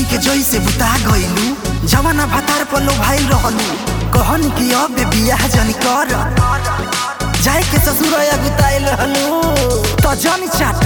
के जोई से बुता गइलू जवाना भातार पर लो भाई रहलू कहन कि अब बियाह जन कर जाए के ससुर गुताइल रहलू तो जन चाट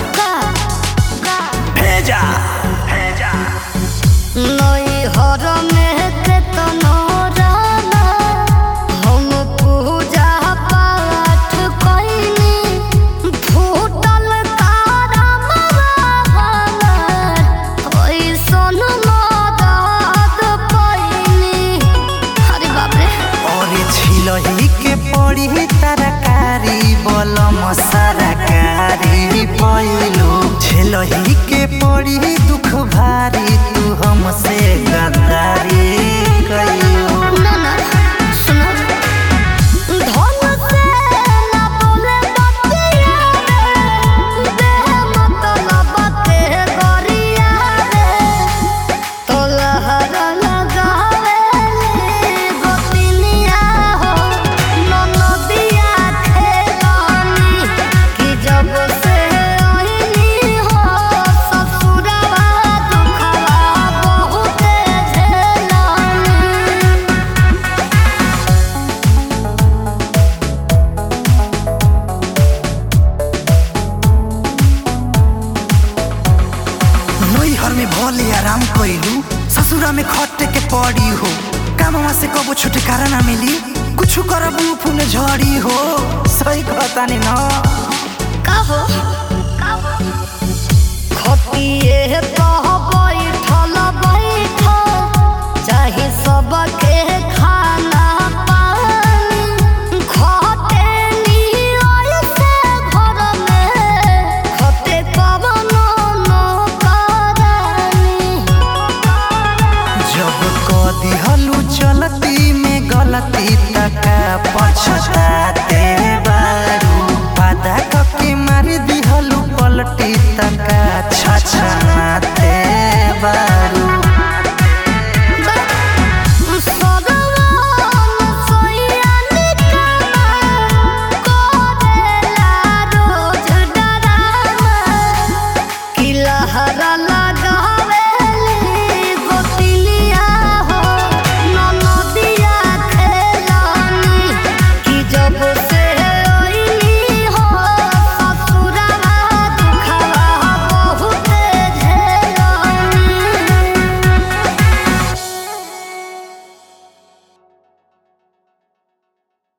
भेजा भेजा नई हर में के तनोराना हम पूजा पाठ कइनी फूटल तारा मवाहन ओइसन मदद कइनी अरे बाप रे और छिलही के पड़ी तरकारी बलम सरकारी पैलो छिलही के पड़ी दुख भारी तू हमसे गद्दारी कइलो ना ना सुनो धन से ना बोले बतिया रे देह मतलब के गरिया रे तोलहर लगावे ले गोतिनिया हो ननदिया खेलानी कि जब से आईनी हो ससुरवा दुखवा बहुते झेलानी नैहर में भले आराम कइलू ससुरा में खटे के पड़ी हो कामवा से कबो छुटकारा ना मिली कुछ करबू फूल झड़ी हो सही कहतानी ना कहो खतिए